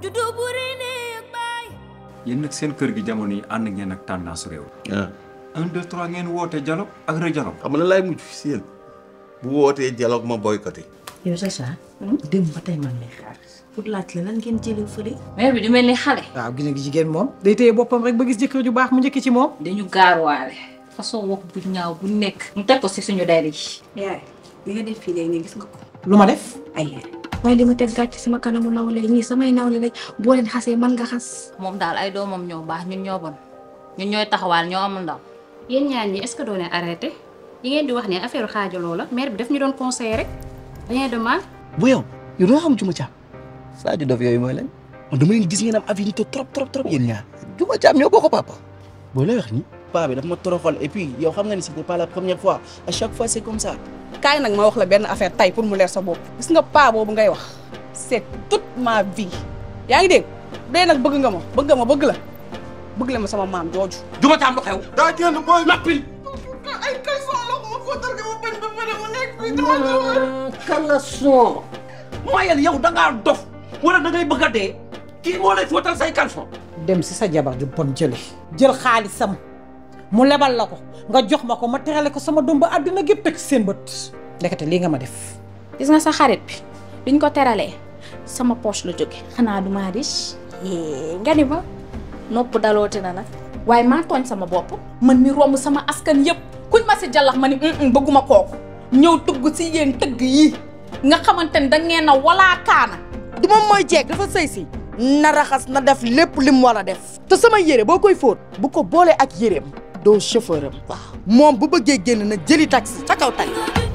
juddu bu rëy néeg baay yéen nag seen kër gi jamono yi ànd ngeen ak tendance réew. ah un deux trois ngeen woote dialogue ak re-dialogue. xam nga laay mujj si yéen bu wootee dialogue ma boycotté. yow Sacha. démb ba tey man lay xaar. pour laaj la lan ngeen jëlee fële. mère bi du mel ni xale. waaw gis nga jigéen moom day téye boppam rek ba gis jëkkër ju baax mu njëkk ci moom. dañu gaaruwaale façon wax bu ñaaw bu nekk. mu teg ko si suñu der yi. yaay li nga def fii léegi nii gis nga ko lu ma def. ay waaye li ma teg gàcc sama kanamu nawle ñii samay nawle lañ boo leen xasee man nga xas moom daal ay doomam ñoo baax ñun ñoo bon ñun ñooy taxawaal ñoo amul ndaw. yéen ñaar ñi est-ce que doo leen arrêté yi ngeen di wax ne affaire xaajaloo la mère bi daf ñu doon conseiller rek rien de mal. bu yow yow doo xam Juma Caam Sadio Dof yooyu mooy leen man dama leen gis ngeen am affinité trop trop trop yéen ñaar Juma Caam ñoo bokk papa boo lay wax ni paa bi daf ma toroxal et puis yow xam nga ni c'était pas la première fois à chaque fois c'est comme ça kaay nag ma wax la benn affaire tay pour mu leer sa bopp gis nga paa boobu ngay wax c'est toute ma vie yaa ngi dégg dee nag bëgg nga ma bëgg nga ma bëgg la bëgg la ma sama maam jooju Juma Caam lu xew daa génn booy noppil ay caleçon la ko ma fóotal ko ma bañ ba pare mu nekk fii dama caleçon mayel yow da ngaa dof wala da ngay bëgg a dee kii moo lay fóotal say caleçon dem si sa jabar ju bon jële jël xaalisam mu lebal la ko nga jox ma ko ma terale ko sama doom ba àddina gépp teg seen bët ndekete lii nga ma def gis nga sa xarit bi biñ ko teralee sama poche la jóge xanaa du maa riche nga ni ma nopp daloote na nag waaye maa tooñ sama bopp man mi romb sama askan yëpp kuñ ma si jàllax ma ni bëgguma kooku ñëw tugg si yéen tëgg yi nga xamante ni da ngeen a walaa kaana du moom mooy jeeg dafa sëy si na raxas na def lépp li mu war a def te sama yére boo koy fóot bu ko boolee ak yéreem doo chauffeur am waaw moom bu bëggee génn na jëli taxi ca kaw tali